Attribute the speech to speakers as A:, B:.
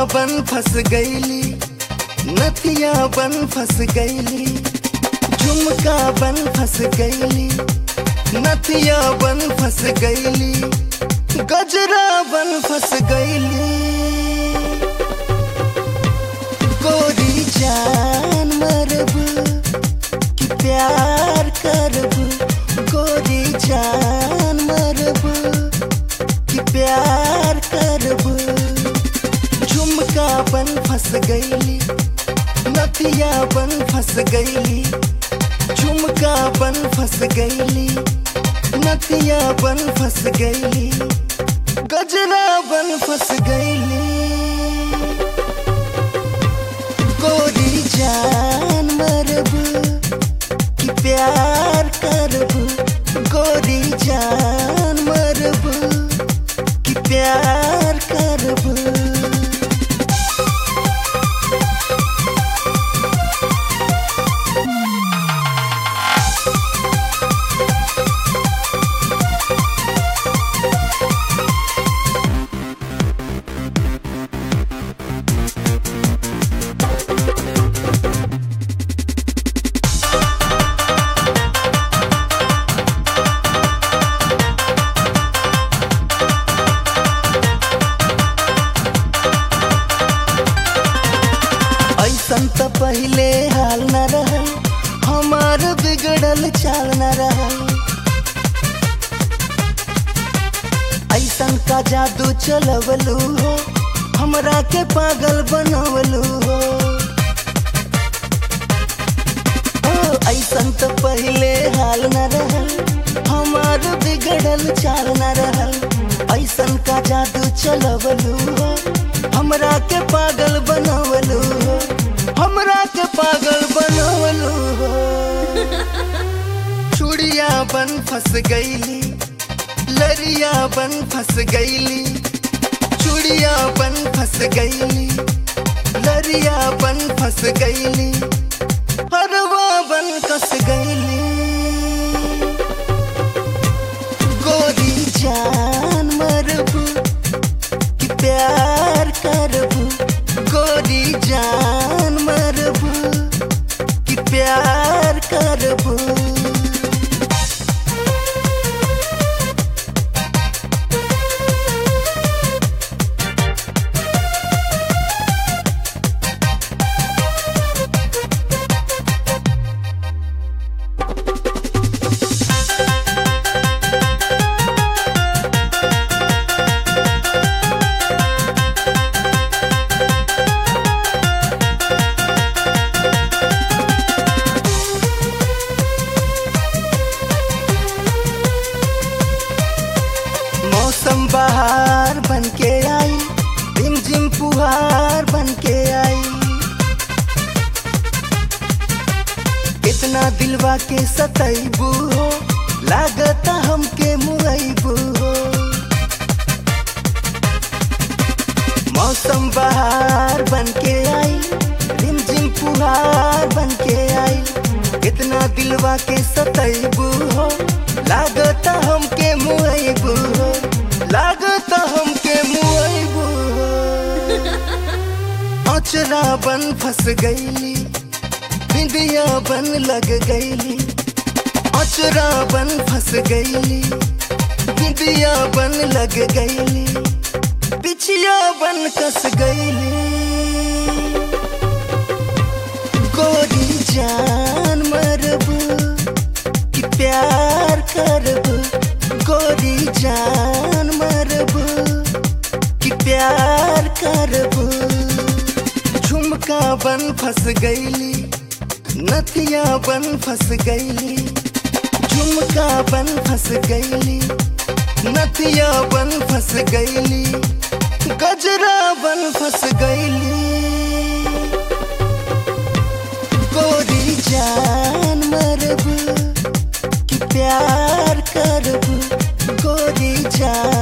A: बन फंस गईली नथिया बन फंस गईली झुमका बन फंस गईली नथिया बन फंस गईली गजरा बन फंस गईली गोरी जान मरब कि प्यार करब गोरी जान मरब कि प्यार करब झुमका बन फंस गईली नथिया बन फंस गईली झुमका बन फंस गईली नथिया बन फंस गईली गजरा बन फंस गईली गोरी जान मरब कि प्यार करब गोरी जान मरब कि प्यार करब ऐसन त पहिले हाल न रहल हमार बिगड़ल चाल न रहल ऐसन का जादू चलवलू हो हमरा के पागल बनवलू हो ओ ऐसन त पहिले हाल न रहल हमार बिगड़ल चाल न रहल ऐसन का जादू चलवलू हो हमरा के पागल बनवलू हो हमरा के पागल बनवलू हो चूड़िया बन फंस गईली लरिया बन फंस गईली चूड़िया बन फंस गईली लरिया बन फंस गईली हरवा बन कस गईली गोरी जान मरब कि प्यार करब गोरी जान मरब कि प्यार करब मौसम बहार बन के आई रिम झिम फुहार बन के आई इतना दिलवा के सतैबू हो लागता हमके मुआइबू हो मौसम बहार बन के आई रिम झिम फुहार बन के आई इतना दिलवा के सतैबू हो लागता हमके मुआइबू हो लागता हमके मुआइबू हो अचरा बन फंस गईली बिंदिया बन लग गईली अचरा बन फंस गईली बिंदिया बन लग गईली पिछिया बन कस गईली गोरी जान मरब कि प्यार करब गोरी जान मरब कि प्यार करब झुमका बन फंस गईली नथिया बन फंस गईली झुमका बन फंस गईली नथिया बन फंस गईली गजरा बन फंस गईली गोरी जान मरब कि प्यार करब गोरी जान